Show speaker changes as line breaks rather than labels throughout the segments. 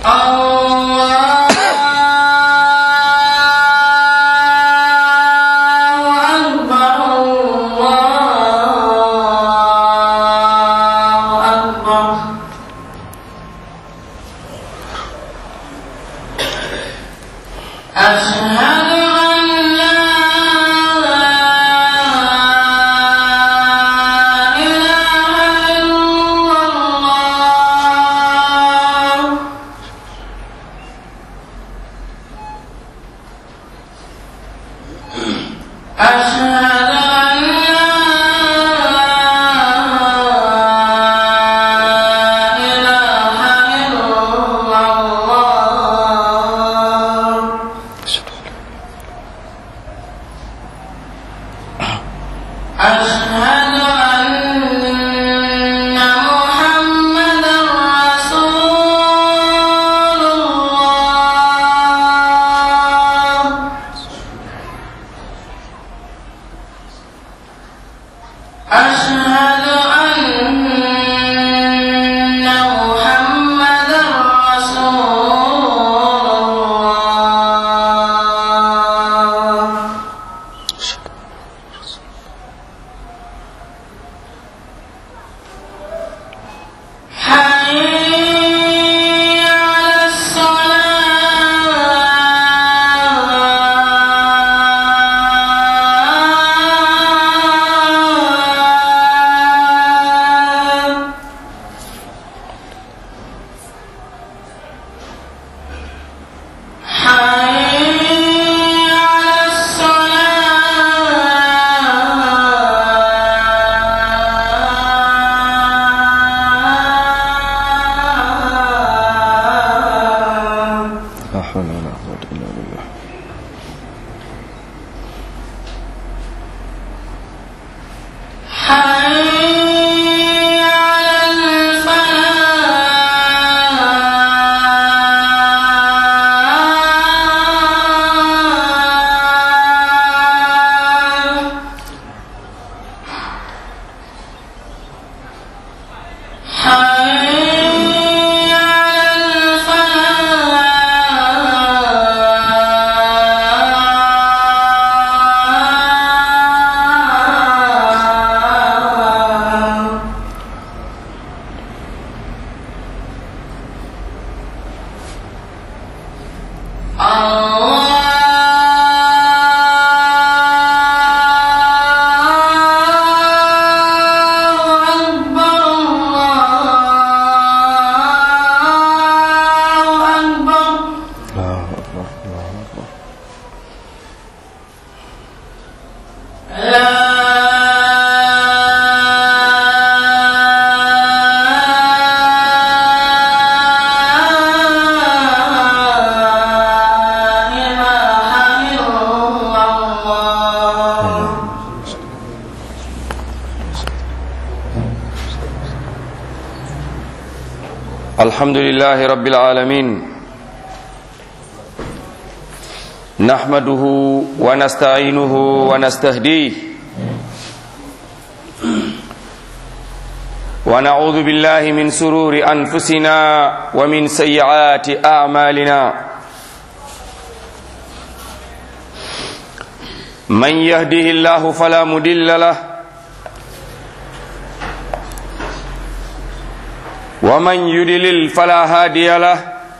الحمد لله رب العالمين نحمده ونستعينه ونستهديه ونعوذ بالله من سرور انفسنا ومن سيئات اعمالنا من يهده الله فلا مضل له ومن يدلل فلا هادي له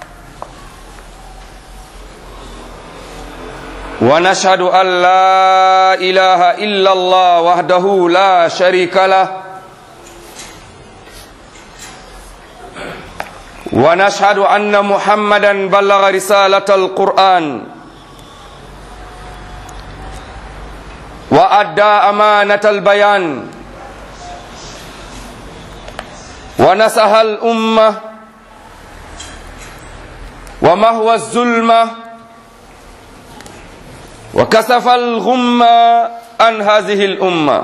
ونشهد ان لا اله الا الله وحده لا شريك له ونشهد ان محمدا بلغ رساله القران وادى امانه البيان ونسح الأمة ومهوى الظلمة وكسف الغمة عن هذه الأمة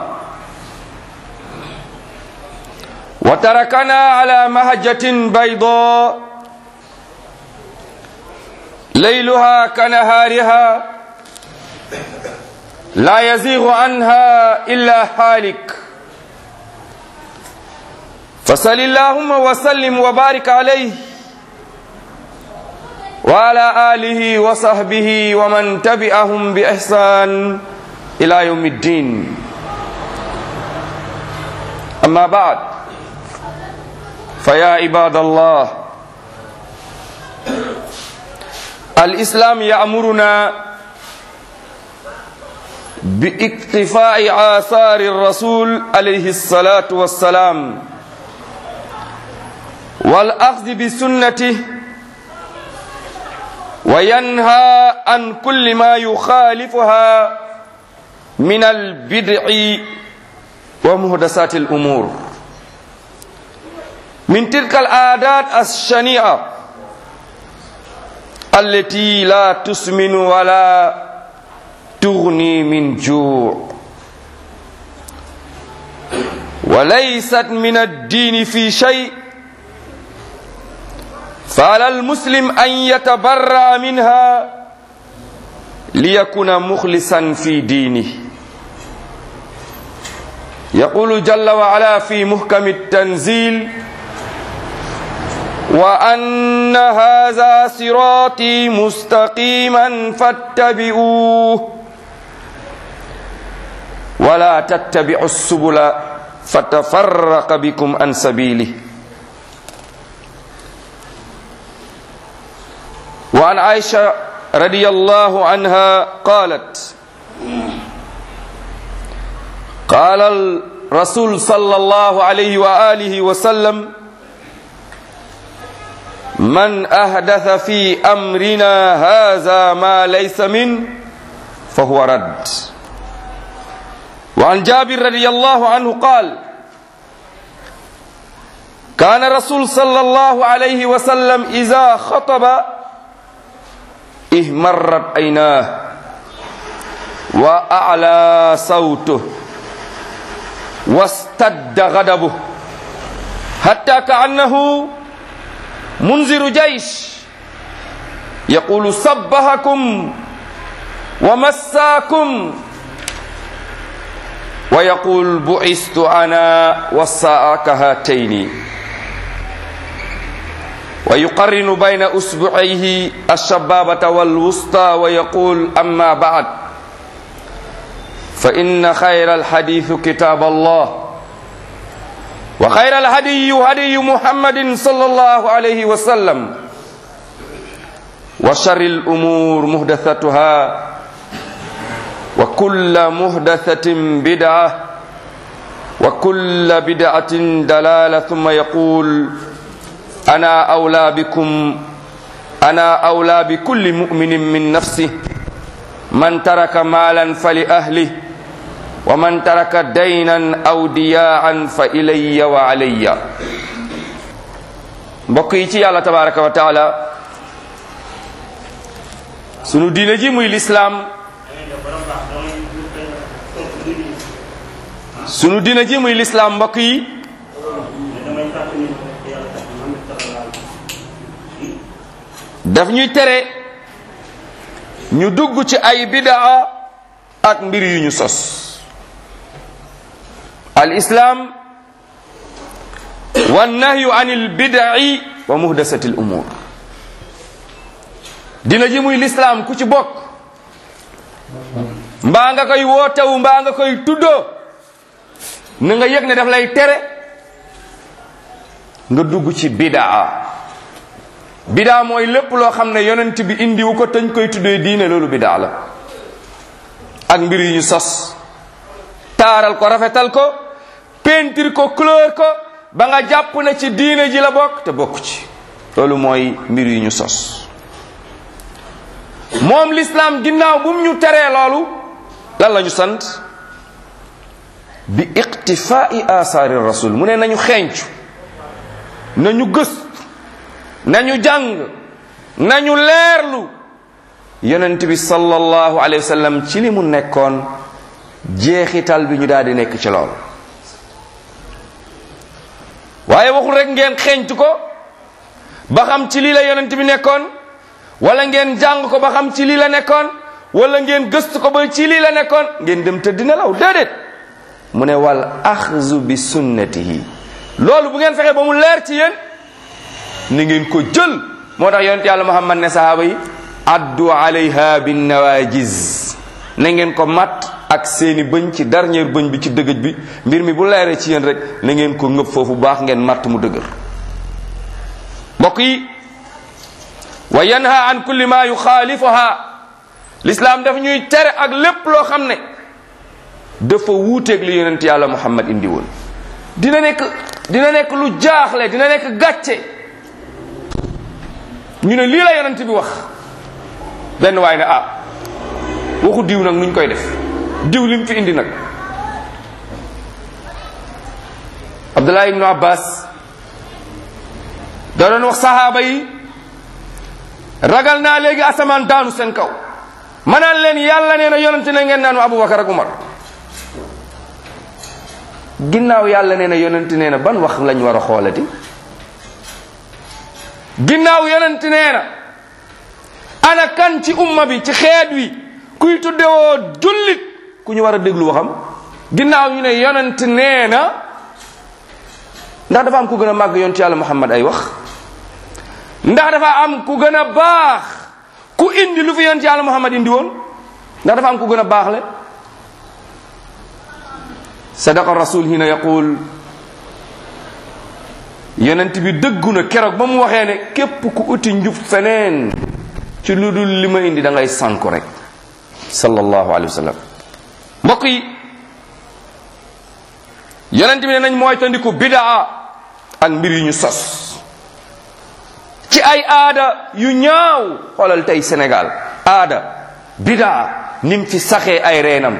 وتركنا على مهجة بيضاء ليلها كنهارها لا يزيغ عنها إلا هالك فصل اللهم وسلم وبارك عليه وعلى آله وصحبه ومن تبعهم بإحسان إلى يوم الدين أما بعد فيا عباد الله الإسلام يأمرنا باقتفاء آثار الرسول عليه الصلاة والسلام والأخذ بسنته وينهى عن كل ما يخالفها من البدع ومهدسات الأمور من تلك العادات الشنيعة التي لا تسمن ولا تغني من جوع وليست من الدين في شيء فعلى المسلم أن يتبرأ منها ليكون مخلصا في دينه يقول جل وعلا في محكم التنزيل وأن هذا صراطي مستقيما فاتبعوه ولا تتبعوا السبل فتفرق بكم عن سبيله وعن عائشة رضي الله عنها قالت قال الرسول صلى الله عليه وآله وسلم من أحدث في أمرنا هذا ما ليس منه فهو رد وعن جابر رضي الله عنه قال كان الرسول صلى الله عليه وسلم إذا خطب اهمرت عيناه وأعلى صوته واستد غضبه حتى كأنه منذر جيش يقول صبهكم ومساكم ويقول بعثت أنا والساعة كهاتين ويقرن بين أسبوعيه الشبابة والوسطى ويقول أما بعد فإن خير الحديث كتاب الله وخير الهدي هدي محمد صلى الله عليه وسلم وشر الأمور محدثتها وكل محدثة بدعة وكل بدعة دلالة ثم يقول أنا أولى بكم أنا أولى بكل مؤمن من نفسه من ترك مالا فلأهله ومن ترك دينا أو دياعا فإلي وعلي mbokk yi ci yàlla tabaraka wa taala sunu diine ji muy lislaam sunu diine ji muy lislaam mbokk yi daf ñuy tere ñu dugg ci ay bidaa ak mbir yu ñu sos al islam wa nahyu an il bidai wa muhdasati l umur dina ji muy lislaam ku ci bokk mbaa nga koy wootewu mbaa nga koy tuddoo na nga yëg ne daf lay tere nga dugg ci bidaa bidaa mooy lépp loo xam ne yonent bi indiwu ko tañ koy tuddee diine loolu bidaa la ak mbir yu ñu sos taaral ko rafetal ko peinture ko couleur ko ba nga jàpp ne ci diine ji la bokk te bokk ci loolu mooy mbir yu ñu sos moom l'islam ginnaaw bu mu ñu teree loolu lan la ñu sant bi iqtifai asaari rasul mu ne nañu xeeñcu nañu gës nañu jàng nañu leerlu yonent bi sallallahu alayhi wa sallam ci li mu nekkoon jeexital bi ñu daal di nekk ci lool waaye waxul rek ngeen xeeñtu ko ba xam ci lii la yonent bi nekkoon wala ngeen jàng ko ba xam ci lii la nekkoon wala ngeen gëstu ko ba ci lii la nekkoon ngeen dem tëdd nelaw déedéet mu ne wal axzu bi sunnatihi loolu bu ngeen fexe ba mu leer ci yéen ni ngeen ko jël moo tax yonent yàlla muhammad ne sahaaba yi addu alayha bin nawajiz na ngeen ko mat ak seeni bëñ ci dernier bëñ bi ci dëgëj bi mbir mi bu leeree ci yéen rek na ngeen ko ngëb foofu baax ngeen matt mu dëgër mbokk yi wa yanha an kulli ma yuxaalifuha l'islam daf ñuy tere ak lépp loo xam ne dafa wuuteeg li yonent yàlla muhammad indi woon dina nekk dina nekk lu jaaxle dina nekk gàcce ñu ne lii la yonent bi wax benn waay ne ah waxu diw nag nuñ koy def diw lim fi indi nag abdullah ibnu abbas da doon wax sahaaba yi ragal naa léegi asamaan daanu seen kaw manaan leen yàlla nee na yonent ne ngeen naan abubakar ak umar ginnaaw yàlla nee na yonent nee na ban wax lañ war a xoolati ginnaaw yonent nee na ana kan ci umma bi ci xeet wi kuy tuddewoo jullit ku ñu war a déglu waxam ginnaaw ñu ne yonent nee na ndax dafa am ku gën a màgg yonent yàlla muhammad ay wax ndax dafa am ku gën a baax ku indi lu fi yonent yàlla muhammad indi woon ndax dafa am ku gën a baax le sadaqa rasul hina yaqul yonent bi dëggu na keroog ba mu waxee ne képp ku uti njub feneen ci lu dul li ma indi da ngay sànku rek sallallahu alayhi wa sallam mbokk yi yonent bi ne nañ mooy tandiku bidaa ak mbir yu ñu sos ci ay aada yu ñaaw xoolal tey Sénégal aada bidaa nim fi saxee ay reenam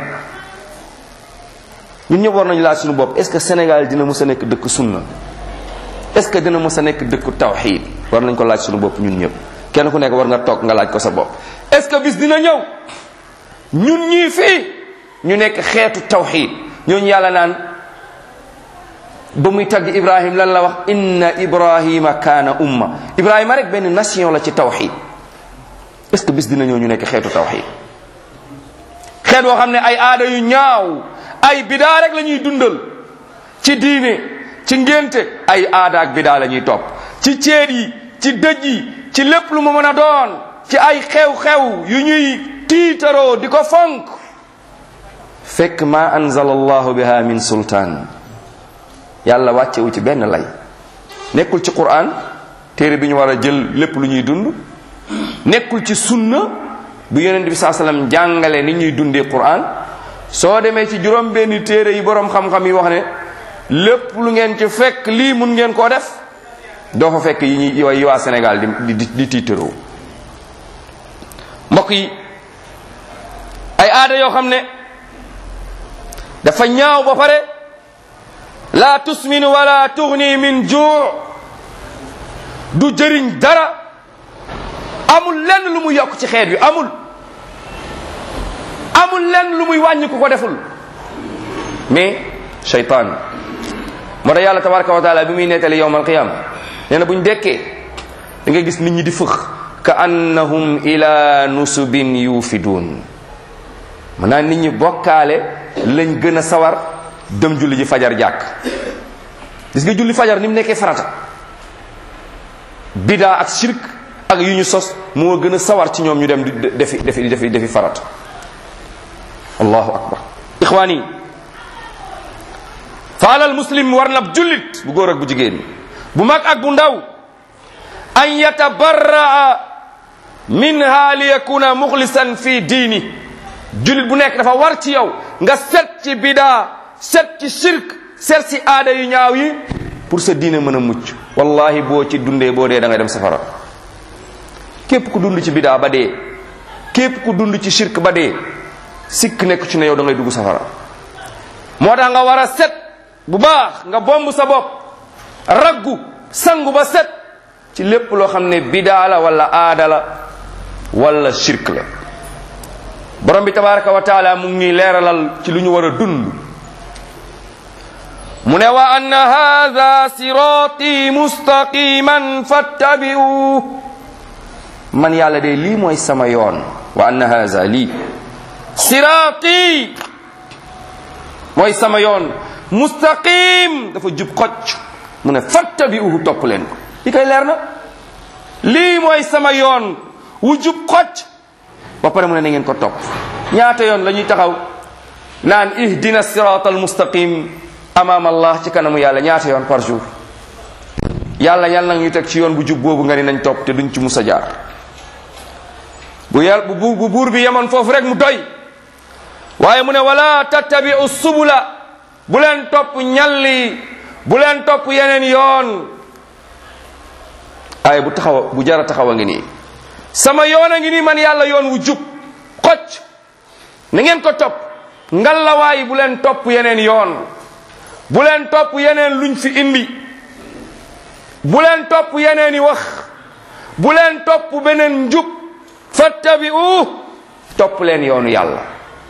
ñun ñëpp war nañu laaj suñu bopp est-ce que Sénégal dina mës a nekk dëkk sunna est-ce que dina mës a nekk dëkku tawxiid war nañ ko laaj suñu bopp ñun ñëpp kenn ku nekk war nga toog nga laaj ko sa bopp est-ce que bis dina ñëw ñun ñii fii ñu nekk xeetu tawxiid ñooñu yàlla naan ba muy tagg ibrahim lan la wax inna ibrahima kaana umma ibrahima rek benn nation la ci tawxiid est-ce que bis dina ñëw ñu nekk xeetu tawxiid xeet woo xam ne ay aada yu ñaaw ay bidaa rek la ñuy dundal ci diine ci ngénte ay aada ak bidaa la ñuy topp ci ceet yi ci dëj yi ci lépp lu mu mën a doon ci ay xew-xew yu ñuy tiitaroo di ko fonk fekk ma anzala allahu biha min sultaan yàlla wàccewu ci benn lay nekkul ci quran téere bi ñu war a jël lépp lu ñuy dund nekkul ci sunna bu yonent bi saa sallam jàngale ni ñuy dundee quran soo demee ci juróom benn téere yi boroom xam-xam yi wax ne lépp lu ngeen ci fekk lii mun ngeen koo def doo fa fekk yi ñuy yi waa Sénégal di di di tiitaroo mbokk yi ay aada yoo xam ne dafa ñaaw ba pare la tusmin wala tughni min juu du jëriñ dara amul lenn lu muy yokk ci xeet wi amul amul lenn lu muy wàññi ku ko deful mais shaytaan moo tax yàlla tabaraka wa taala bi muy nettali yowm alqiyama nee na bu ñu dekkee da ngay gis nit ñi di fëx ka annahum ila nusubin yufiduun maanaam nit ñi bokkaale lañ gën a sawar dem julli ji fajar jàkk gis nga julli fajar ni mu nekkee farata bidaa ak shirk ak yu ñu sos moo gën a sawar ci ñoom ñu dem di defi defi defi defi farata allahu akbar ixwaani faalal muslim war na jullit bu góor ak bu jigéen bu mag ak bu ndaw an yatabarraa minha li yakuna muxlisan fi diini jullit bu nekk dafa war ci yow nga set ci bidaa set ci shirk set ci aada yu ñaaw yi pour sa diine mën a mucc wallahi boo ci dundee boo dee da ngay dem safara képp ku dund ci bidaa ba dee képp ku dund ci shirk ba dee sikk nekk ci ne yow da ngay dugg safara moo tax nga war a set bu baax nga bomb sa bopp raggu sangu ba set ci lépp loo xam ne bidaa la wala aada la wala shirk la borom bi tabaraka wa taala mu ngi leeralal ci lu ñu war a dund mu ne wa anna hadha sirati mustaqiman fattabi'u man yàlla de lii mooy sama yoon wa anna hadha lii sirati mooy sama yoon mustaqim dafa jub xocc mu ne fattabi'uhu topp leen ko li koy leer na lii mooy sama yoon wu jub xocc ba pare mu ne na ngeen ko topp ñaata yoon la ñuy taxaw naan ihdina sirat al mustaqim amaam allah ci kanamu yàlla ñaata yoon par jour yàlla yàlla nag ñu teg ci yoon bu jub boobu nga ni nañ topp te duñ ci musa jaar bu yàlla bu bu buur bi yemoon foofu rek mu doy waaye mu ne wala tattabi'u subula bu leen topp ñalli bu leen topp yeneen yoon ay bu taxaw bu jara taxaw a ngi nii sama yoon a ngi nii man yàlla yoon wu jub xocc na ngeen ko topp ngallawaay bu leen topp yeneen yoon bu leen topp yeneen luñ fi indi bu leen topp yeneen i wax bu leen topp beneen njub fattabi'u topp leen yoonu yàlla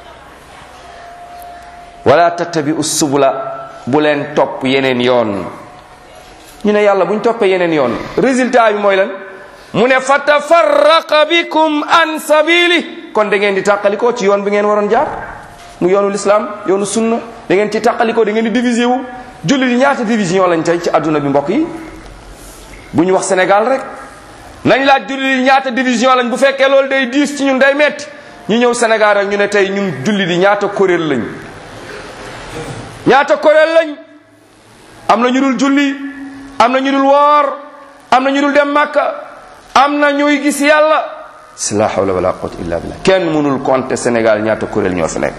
wala tattabi'u subula bu leen topp yeneen yoon ñu ne yàlla bu ñu toppee yeneen yoon résultat bi mooy lan mu ne fa tafarraqa bikum an sabili kon da ngeen di tàqalikoo ci yoon bi ngeen waroon jaar mu yoonu lislaam yoonu sunna da ngeen ci tàqalikoo da ngeen di divisé wu julli di ñaata division lañ tey ci adduna bi mbokk yi bu ñu wax Sénégal rek nañ laaj julli di ñaata division lañ bu fekkee loolu day diis ci ñun day metti ñu ñëw Sénégal rek ñu ne tey ñun julli di ñaata kuréel lañ ñaata kuréel lañ am na ñu dul julli am na ñu dul woor am na ñu dul dem Makka am na ñuy gis yàlla si la hawla wala quwwata illa billah kenn mënul compter Sénégal ñaata kuréel ñoo fi nekk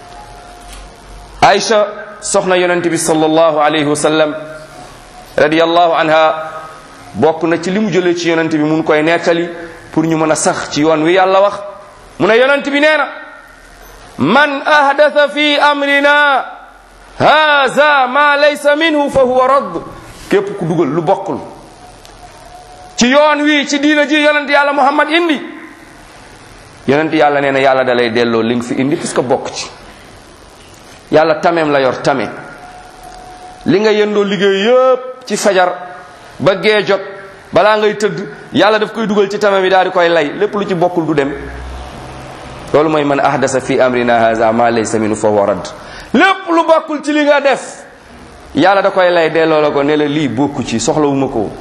Aïcha soxna yonent bi sallallahu alayhi wa sallam radiyallahu anha bokk na ci li mu jëlee ci yonent bi mun koy nettali pour ñu mën a sax ci yoon wi yàlla wax mu ne yonent bi nee na man ahdatha fi amrina haza ma laysa minhu fa huwa radd képp ku dugal lu bokkul ci yoon wi ci diina ji yonent yàlla muhammad indi yonent yàlla nee na yàlla da lay delloo li nga fi indi parce que bokk ci yàlla tameem la yor tame li nga yëndoo liggéey yépp ci fajar ba gee jot balaa ngay tëdd yàlla daf koy dugal ci tame mi daal di koy lay lépp lu ci bokkul du dem loolu mooy man ahdasa fi amrina haza ma laysa minhu fa huwa radd lépp lu bokkul ci li nga def yàlla da koy lay delloo la ko ne la lii bokku ci soxlawuma ko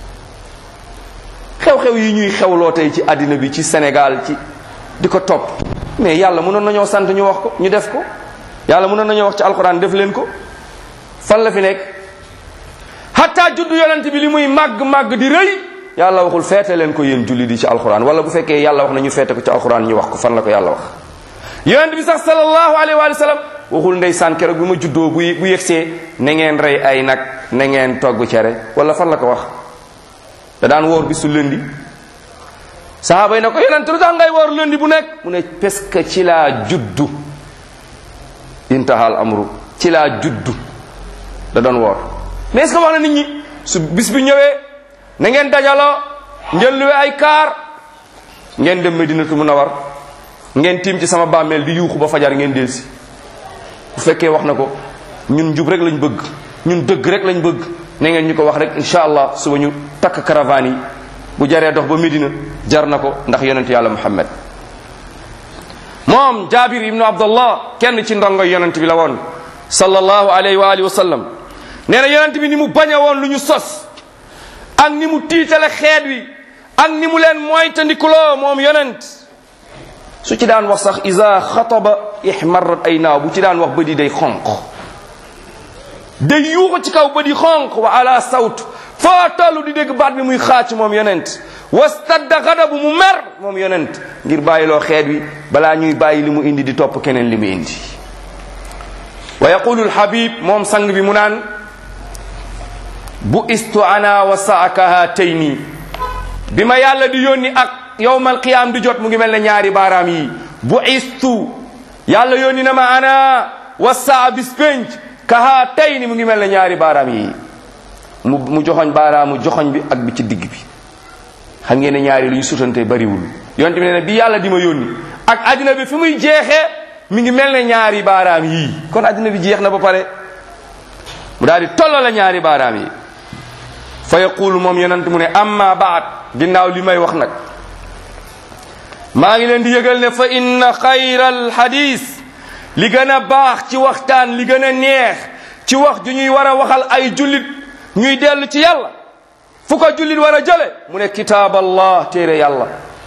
xew-xew yi ñuy xewloo tey ci àddina bi ci Sénégal ci di ko topp mais yàlla mënoon nañoo sant ñu wax ko ñu def ko yàlla mënoon nañoo wax ci alxuraan def leen ko fan la fi nekk hatta juddu yonent bi li muy màgg màgg di rëy yàlla waxul feete leen ko yéen julli di ci alxuraan wala bu fekkee yàlla wax na ñu feete ko ci alxuraan ñu wax ko fan la ko yàlla wax yonent bi sax sallallahu alayhi wa sallam waxul ndeysaan keroog bi ma juddoo bu bu yegsee na ngeen rey ay nag na ngeen togg cere wala fan la ko wax da daan woor bi su lëndi sahaaba yi ne ko yonent lu tax ngay woor lëndi bu nekk mu ne parce que ci laa juddu intahal amru ci laa juddu da doon woor mais est-ce que wax na nit ñi su bis bi ñëwee na ngeen dajaloo ngeen luwe ay kaar ngeen dem Medinatu Munawar ngeen tiim ci sama bàmmeel di yuuxu ba fajar ngeen delsi bu fekkee wax na ko ñun njub rek lañ bëgg ñun dëgg rek lañ bëgg na ngeen ñu ko wax rek incha allah suba ñu takk caravane yi bu jaree dox ba Medina jar na ko ndax yonent yàlla Muhammad moom Jaabir ibnu Abdullah kenn ci ndongo yonent bi la woon sallallahu alayhi wa alihi wa sallam nee na yonent bi ni mu bañe woon lu ñu sos ak ni mu tiitale xeet wi ak ni mu leen moytandikuloo moom yonent su ci daan wax sax isa xataba ihmarat ay naaw bu ci daan wax bëdi day xonq day yuuxu ci kaw bëdi xonq wa ala sawt foo tollu di dégg baat bi muy xaac moom yonent wastadda xadabu mu mer moom yonent ngir bàyyiloo xeet wi balaa ñuy bàyyi li mu indi di topp keneen li mu indi wa yaqulu alhabib moom sang bi mu naan bu istu ana wa saaka haatayni bi ma yàlla di yónni ak yowmal qiyaam di jot mu ngi mel ne ñaari baaraam yi bu istu yàlla yónni na ma ana wa saa bis penc ka haatayni mu ngi mel ne ñaari baaraam yi mu mu joxoñ baaraamu joxoñ bi ak bi ci digg bi xam ngeen ne ñaari lu ñu sutante bariwul yonte bi nee na bi yàlla di ma yónni ak addina bi fi muy jeexee mi ngi mel ne ñaari baaraam yii kon addina bi jeex na ba pare mu daal di tolloo la ñaari baaraam yi fa yaqulu moom yonent mu ne amma baat ginnaaw li may wax nag maa ngi leen di yëgal ne fa inna xayral hadis li gën a baax ci waxtaan li gën a neex ci wax ju ñuy war a waxal ay jullit ñuy dellu ci yàlla fu ko jullit war a jële mu ne kitaab allah téere yàlla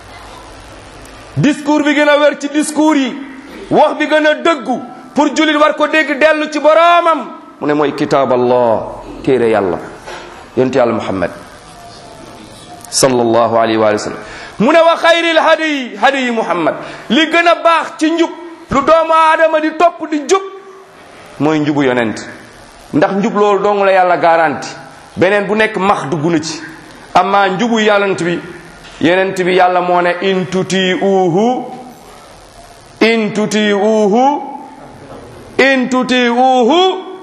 discours bi gën a wér ci discours yi wax bi gën a dëggu pour jullit war ko dégg dellu ci boroomam mu ne mooy kitaab allah téere yàlla yonent yàlla muhammad sallallahu alayhi wa sallam mu ne wa xayril hadiyi hadiyi muhammad li gën a baax ci njub lu doomu aadama di topp di jub mooy njubu yonent ndax njub loolu dong la yàlla garanti beneen bu nekk max dugg na ci amma njubu yonent bi yonent bi yàlla moo ne in tuti uhu in tuti uhu in tuti uhu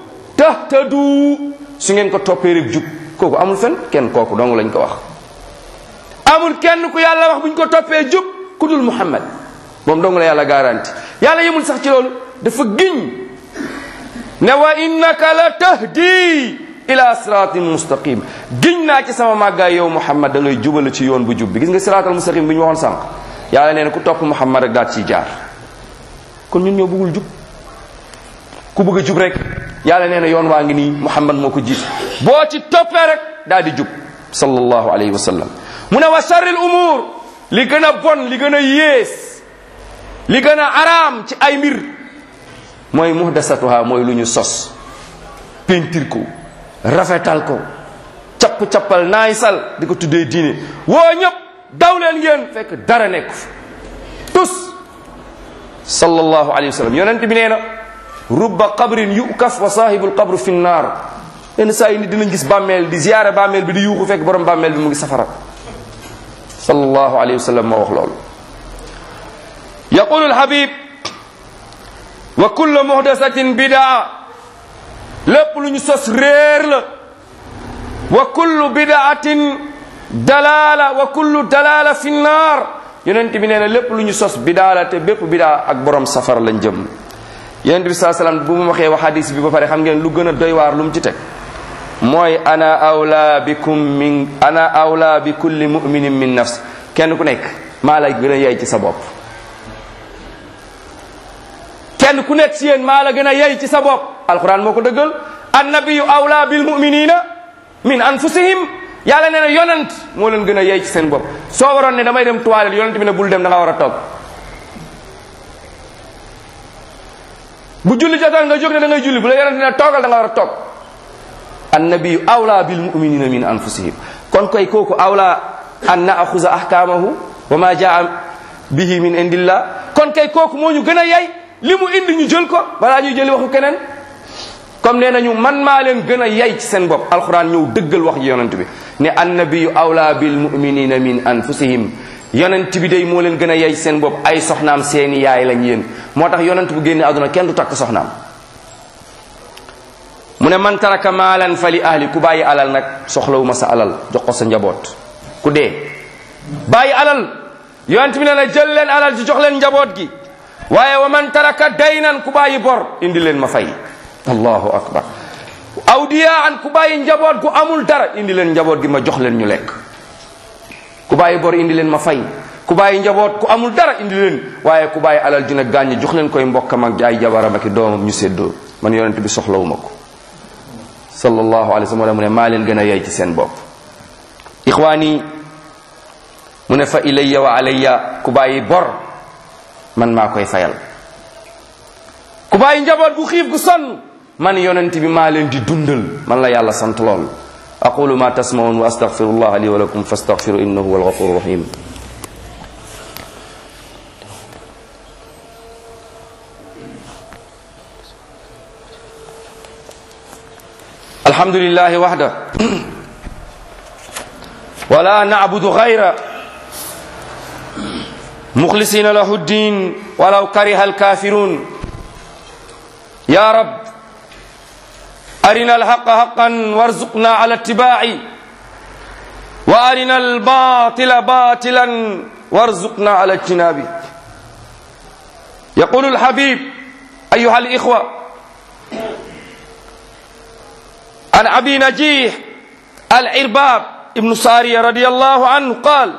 tahtadu su ngeen ko toppee rek jub kooku amul fen kenn kooku dong lañ ko wax amul kenn ku yàlla wax buñ ko toppee jub ku dul muhammad moom dong la yàlla garanti yàlla yemul sax ci loolu dafa giñ ne wa innaka la tahdi ila siratin mustaqim giñ naa ci sama màggaay yow muhammad da ngay jubale ci yoon bu jub bi gis nga siratal mustaqim bi ñu waxoon sànq yàlla nee na ku topp muhammad rek daal ciy jaar kon ñun ñoo bëggul jub ku bëgg a jub rek yàlla nee na yoon waa ngi nii muhammad moo ko jiit boo ci toppee rek daal di jub sallallahu alayhi wa sallam mu ne wa sharril umur li gën a bon li gën a yées li gën a araam ci ay mbir mooy muhdasatuha mooy lu ñu sos pentir ko rafetal ko capp-cappal naay sal di ko tuddee diine woo ñëpp daw leen ngeen fekk dara nekku fi tus sallallahu alayhi wa sallam yonent bi nee na rubba qabrin yukaf wa sahibul qabru fi nnaar yenn saa yi nit dinañ gis bàmmeel di ziyaare bàmmeel bi di yuuxu fekk borom bàmmeel bi mu ngi safara sallallahu alayhi wa sallam moo wax loolu yaqulu alhabib wa kullu muhdasatin bidaa lépp lu ñu sos réer la wa kullu bidaatin dalaala wa kullu dalaala fi nnaar yonent bi nee na lépp lu ñu sos bidaa la te bépp bidaa ak borom safara lañ jëm yonent bi saa salaam bu mu waxee wax hadis bi ba pare xam ngeen lu gën a doy waar lu mu ci teg mooy ana awla bikum min ana awla bi kulli muminin min nafs kenn ku nekk maa la gën a yey ci sa bopp kenn ku nekk ci yéen maa la gën a yey ci sa bopp alquran moo ko dëggal annabiyu awla bil muminina min anfusihim yàlla nee na yonent moo leen gën a yey ci seen bopp soo waroon ne damay dem toilette yonent bi ne bul dem da nga war a toog bu julli jotoon nga jóg ne da ngay julli bu la yonent ne toogal da nga war a toog annabiyu awla bil muminina min anfusihim kon koy kooku awla an naaxuza ahkamahu wa ma jaa bihi min indillah kon kay kooku moo ñu gën a yey li mu indi ñu jël ko balaa ñuy jëli waxu keneen comme nee nañu man maa leen gën a yey ci seen bopp alquran ñëw dëggal wax ji yonent bi ne annabiyu awla bil muminina min anfusihim yonent bi day moo leen gën a yey seen bopp ay soxnaam seeni yaay lañ yéen moo tax yonent bu génne àdduna kenn du takk soxnaam mu ne man taraka maalan fa li ahli ku bàyyi alal nag soxlawuma sa alal jox ko sa njaboot ku dee bàyyi alal yonent bi ne la jël leen alal ji jox leen njaboot gi waaye wa man taraka daynan ku bàyyi bor indi leen ma fay allahu akbar awdiyaan ku bàyyi njaboot gu amul dara indi leen njaboot gi ma jox leen ñu lekk ku bàyyi bor indi leen ma fay ku bàyyi njaboot ku amul dara indi leen waaye ku bàyyi alal ju ne gàññ jox leen koy mbokkam ak ay jabaram ak doomam ñu séddoo man yonent bi soxlawuma ko sallallahu alayhi wa sallam mu ne maa leen gën a yey ci seen bopp ixwaani mu ne fa ilayya wa alayya ku bàyyi bor man maa koy fayal ku bàyyi njaboot gu xiif gu sonn man yonent bi maa leen di dundal man la yàlla sant lool aqulu ma tasmaun wa astaghfirullah li wa lakum fastaghfiru innahu huwal ghafurur rahim الحمد لله وحده ولا نعبد غيره مخلصين له الدين ولو كره الكافرون يا رب أرنا الحق حقا وارزقنا على اتباعه وأرنا الباطل باطلا وارزقنا على اجتنابه يقول الحبيب أيها الإخوة عن أبي نجيح العرباب ابن سارية رضي الله عنه قال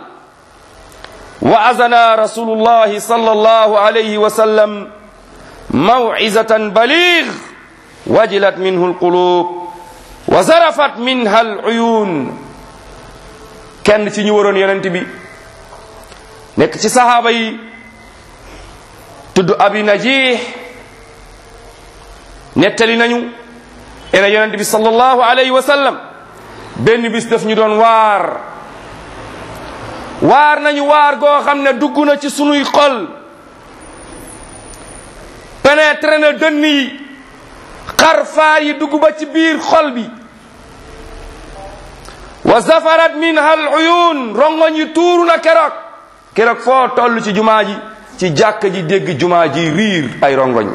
وعزنا رسول الله صلى الله عليه وسلم موعظة بليغ وجلت منه القلوب وزرفت منها العيون kenn ci ñu waroon yonent bi nekk ci sahaaba yi tudd abi najih nettali nañu ena yonent bi sallallahu alayhi wa sallam benn bis daf ñu doon waar waar nañu waar goo xam ne dugg na ci sunuy xol pénétré na dënn yi xarfaa yi dugg ba ci biir xol bi wa zafarat minha al uyun rongoñ yi tuuru na keroog keroog foo toll ci jumaa ji ci jàkk ji dégg jumaa ji riir ay rongoñ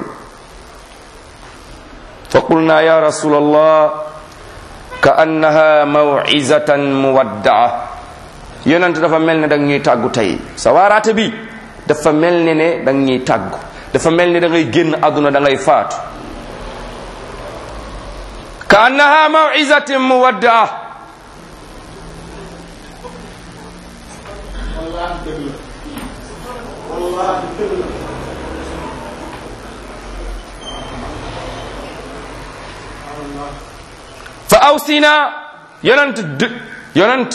fa qulna ya rasul allah ka annaha mawizatan muwaddaa yonent dafa mel ne dang ñuy tàggu tey sa waaraate bi dafa mel ne ne dang ñuy tàggu dafa mel ne da ngay génn àdduna da ngay faatu ka annaha mawizatin muwaddaa fa awsina yonent d yonent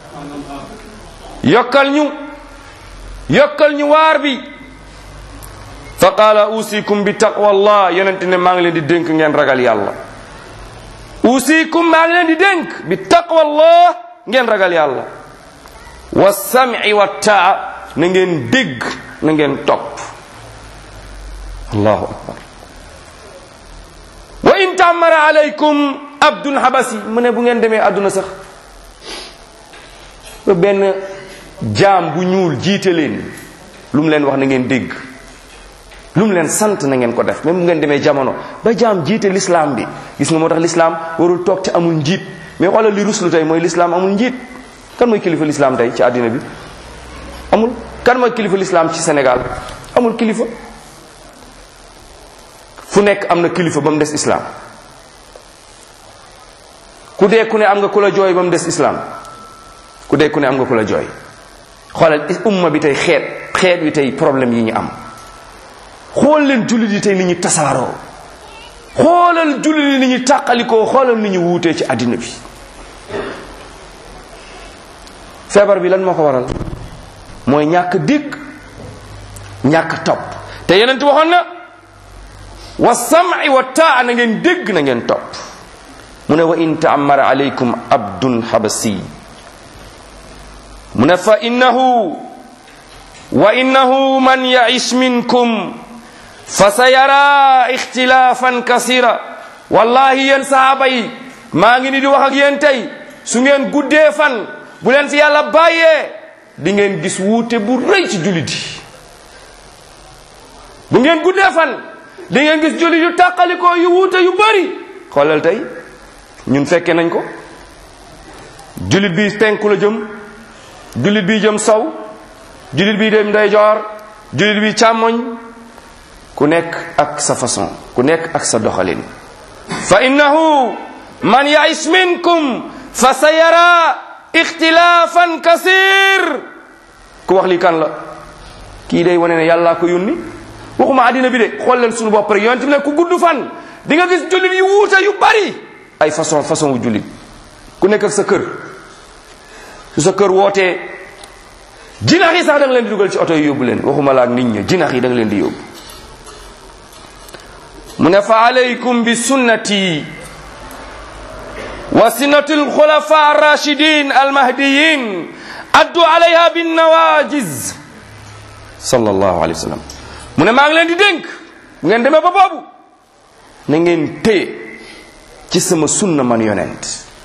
yokkal ñu yokkal ñu waar bi fa qaala usikum bi taqwa allah yonent ne maa ngi leen di dénk ngeen ragal yàlla usikum maa ngi leen di dénk bi taqwa allah ngeen ragal yàlla wa sam'i wa taa na ngeen dégg na ngeen topp allahu akbar wa in taamara alaykum abdun habasi mu ne bu ngeen demee àdduna sax ba benn jaam bu ñuul jiite leen lu mu leen wax na ngeen dégg lu mu leen sant na ngeen ko def même bu ngeen demee jamono ba jaam jiite l'islam bi gis nga moo tax l'islam warul toog te amul njiit mais xoolal li ruslu tey mooy l'islam amul njiit kan mooy kilifa l'islam tey ci àddina bi amul kan mooy kilifa l'islam ci Sénégal amul kilifa fu nekk am na kilifa ba mu des islam ku dee ku ne am nga ku la jooy ba mu des islam ku dee ku ne am nga ku la jooy xoolal umma bi tey xeet xeet wi tey problème yi ñu am xool leen jullit yi tey ni ñu tasaaroo xoolal jullit yi ni ñu tàqalikoo xoolal ni ñu wuutee ci àddina bi feebar bi lan moo ko waral mooy ñàkk dégg ñàkk topp te yeneen waxoon na wa sam'i wa taa na ngeen dégg na ngeen topp mu ne wa in taamara alaykum abdun habasi mu ne fa innahu wa innahu man ya'ish minkum fa sayara ixtilaafan kasira wallahi yéen sahaaba yi maa ngi ni di wax ak yéen tey su ngeen guddee fan bu leen fi yàlla bàyyee di ngeen gis wuute bu rëy ci jullit yi bu ngeen guddee fan di ngeen gis jullit yu tàqalikoo yu wuute yu bari xoolal tey ñun fekke nañ ko jullit bi penku la jëm jullit bi jëm sow jullit bi dem ndeyjoor jullit bi càmmoñ ku nekk ak sa façon ku nekk ak sa doxalin fa innahu man ya'ish minkum fa sayara ixtilaafan kasir ku wax lii kan la kii day wane ne yàllaa ko yónni waxuma àddina bi de xool leen suñu bopp rek yonent bi ne ku gudd fan di nga gis jullit yu wuute yu bari ay façon façon wu jullit ku nekk ak sa kër su sa kër wootee jinax yi sax da nga leen di dugal ci oto yi yóbbu leen waxuma la ak nit ñi jinax yi da nga leen di yóbbu mu ne fa alaykum bi sunnati wa sunnati alxulafa arrachidin almahdiyin addu alayha bin nawajiz sallallahu alayhi wa sallam mu ne maa ngi leen di dénk bu ngeen demee ba boobu na ngeen téye ci sama sunna man yonent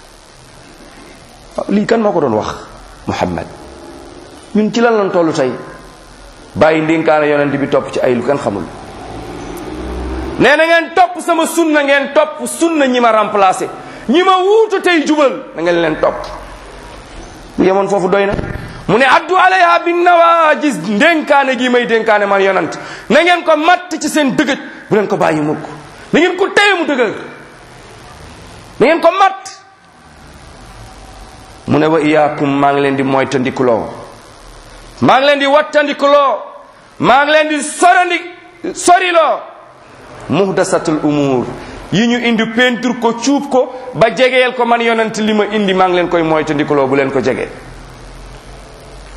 lii kan moo ko doon wax muhammad ñun ci lan lan tollu tey bàyyi ndénkaane yonent bi topp ci ay lu kenn xamul nee na ngeen topp sama sunna ngeen topp sunna ñi ma remplacé ñi ma wuutu tey jubal na ngeen leen topp bu yemoon foofu doy na mu ne addu alayha bin nawajis ndénkaane gi may dénkaane man yonent na ngeen ko matt ci seen dëgëj bu leen ko bàyyi mukk na ngeen ko téye mu dëgër na ngeen ko matt mu ne wa iyaakum maa ngi leen di moytandikuloo maa ngi leen di wattandikuloo maa ngi leen di sorandi soriloo muhdasatul umur yi ñu indi peinture ko cuub ko ba jegeel ko man yonent li ma indi maa ngi leen koy moytandikuloo bu leen ko jege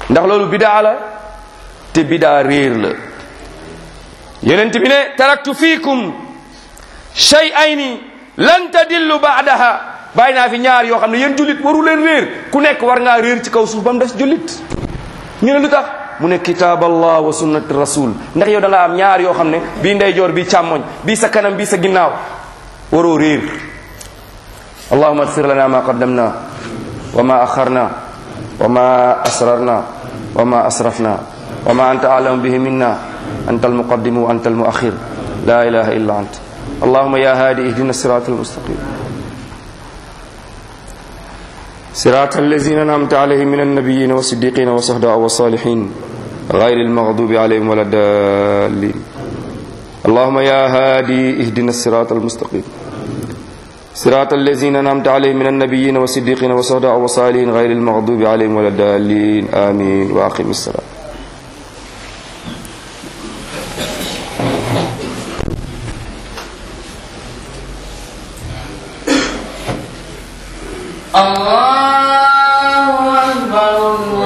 ndax loolu bidaa la te bidaa réer la yonent bi ne taraktu fiikum shay'ayni lan tadillu ba'daha bàyyi naa fi ñaar yoo xam ne yéen jullit waru leen réer ku nekk war ngaa réer ci kaw suuf ba mu des jullit ñu ne lu tax mu ne kitaab allah wa sunnati rasul ndax yow da nga am ñaar yoo xam ne bii ndeyjoor bii càmmoñ bii sa kanam bii sa ginnaaw waroo réer allahuma agfir lana ma qaddamna wa ma axarna wa ma asrarna wa ma asrafna wa ma anta alamu bihi minna anta almuqaddimu wa anta almuaxir la ilaha illa ant allahuma ya hadi ihdina sirata almustaqim صراط الذين أنعمت عليهم من النبيين والصديقين والشهداء والصالحين غير المغضوب عليهم ولا الضالين اللهم يا هادي اهدنا الصراط المستقيم صراط الذين أنعمت عليهم من النبيين والصديقين والشهداء والصالحين غير المغضوب عليهم ولا الضالين آمين وأقم الصلاة
الله أكبر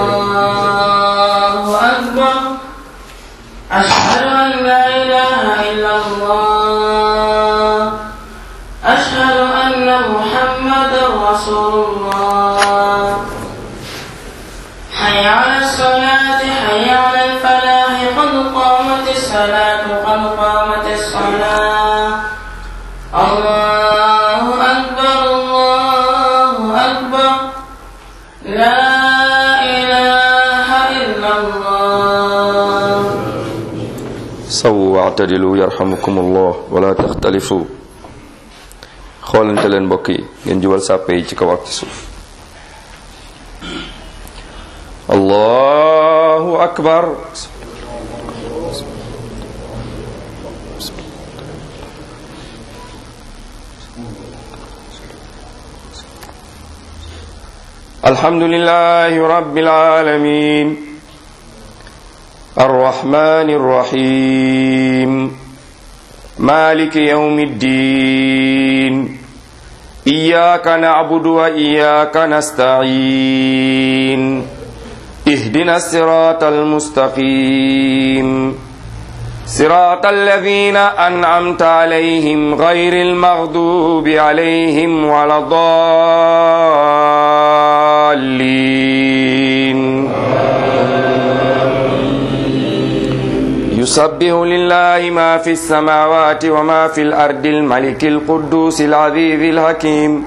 الله أكبر أشهد أن لا إله إلا الله أشهد أن محمدا رسول الله حي على الصلاة حي على الفلاح قد قامت الصلاة قد قامت الصلاة الله أكبر الله أكبر لا إله إلا الله
sawu waatadilu yarhamukumullah wala taxtalifu xoolante leen mbokk yi ngeen jubal sàppe yi ci kaw ak ci suuf allahu akbar alhamdulillahi rabbil alamin الرحمن الرحيم مالك يوم الدين إياك نعبد وإياك نستعين اهدنا الصراط المستقيم صراط الذين أنعمت عليهم غير المغضوب عليهم ولا الضالين يسبح لله ما في السماوات وما في الأرض الملك القدوس العزيز الحكيم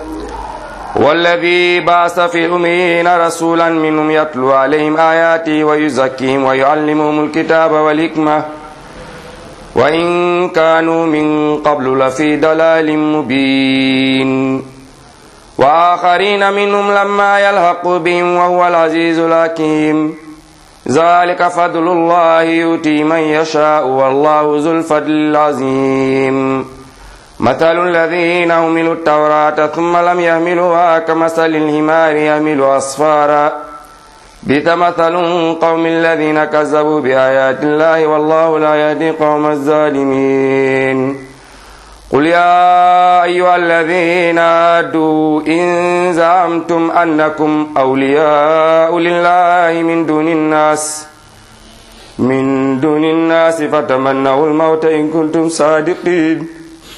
والذي بعث في الأمين رسولا منهم يتلو عليهم آياته ويزكيهم ويعلمهم الكتاب والحكمة وإن كانوا من قبل لفي ضلال مبين وآخرين منهم لما يلحقوا بهم وهو العزيز الحكيم ذلك فضل الله يؤتي من يشاء والله ذو الفضل العظيم مثل الذين حملوا التوراة ثم لم يحملوها كمثل الحمار يحمل أسفارا بئس مثل قوم الذين كذبوا بآيات الله والله لا يهدي قوم الظالمين قل يا أيها الذين هادوا إن زعمتم أنكم أولياء لله من دون الناس من دون الناس فتمنوا الموت إن كنتم صادقين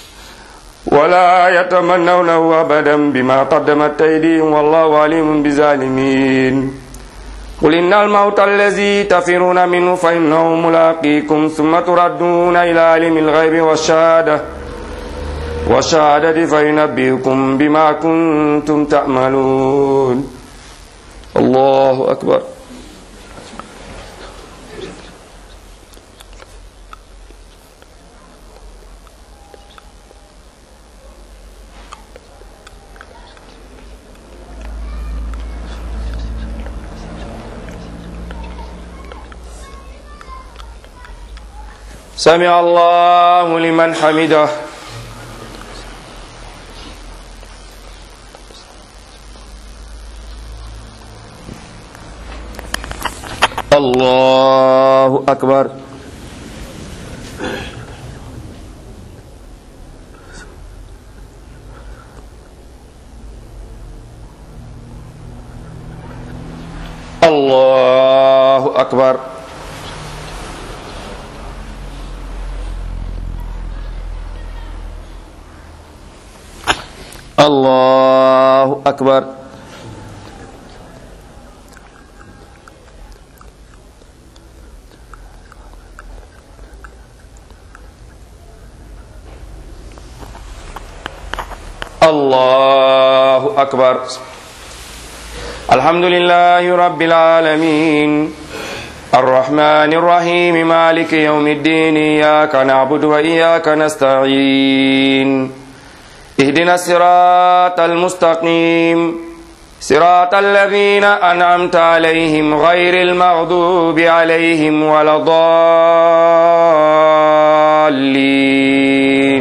ولا يتمنونه أبدا بما قدمت أيديهم والله عليم بالظالمين قل إن الموت الذي تفرون منه فإنه ملاقيكم ثم تردون إلى عالم الغيب والشهادة والشهادة فينبئكم بما كنتم تعملون الله أكبر سمع الله لمن حمده الله أكبر الله akbar allahu akbar allahu akbar الحمد لله رب العالمين الرحمن الرحيم مالك يوم الدين إياك نعبد وإياك نستعين اهدنا الصراط المستقيم صراط الذين أنعمت عليهم غير المغضوب عليهم ولا الضالين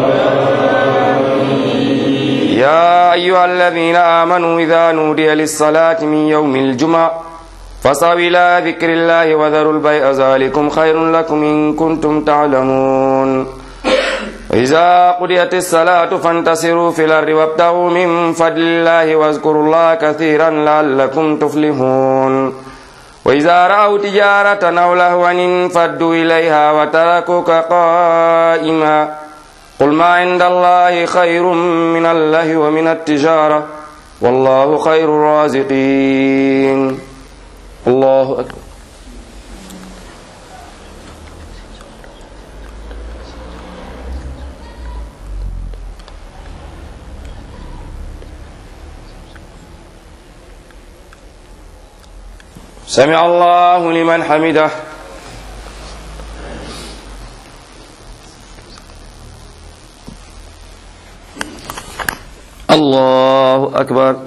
يا أيها الذين آمنوا إذا نودي للصلاة من يوم الجمعة فصعوا إلى ذكر الله وذروا البيع ذلكم خير لكم إن كنتم تعلمون وإذا قضيت الصلاة فانتصروا في الأرض وابتغوا من فضل الله واذكروا الله كثيرا لعلكم تفلحون وإذا رأوا تجارة أو لهوا انفضوا إليها وتركوك قائما قل ما عند الله خير من الله ومن التجارة والله خير الرازقين الله أكبر سمع الله لمن حمده الله أكبر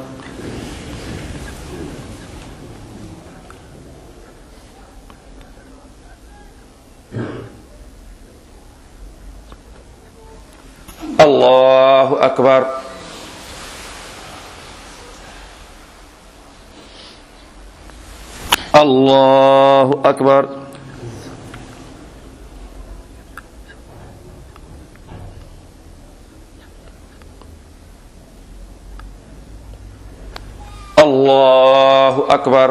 الله أكبر الله أكبر الله أكبر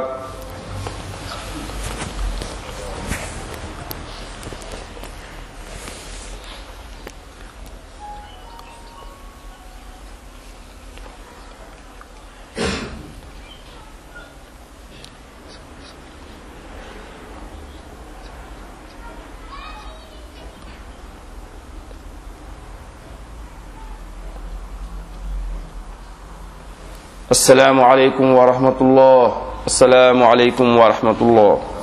السلام عليكم ورحمة الله السلام عليكم ورحمة الله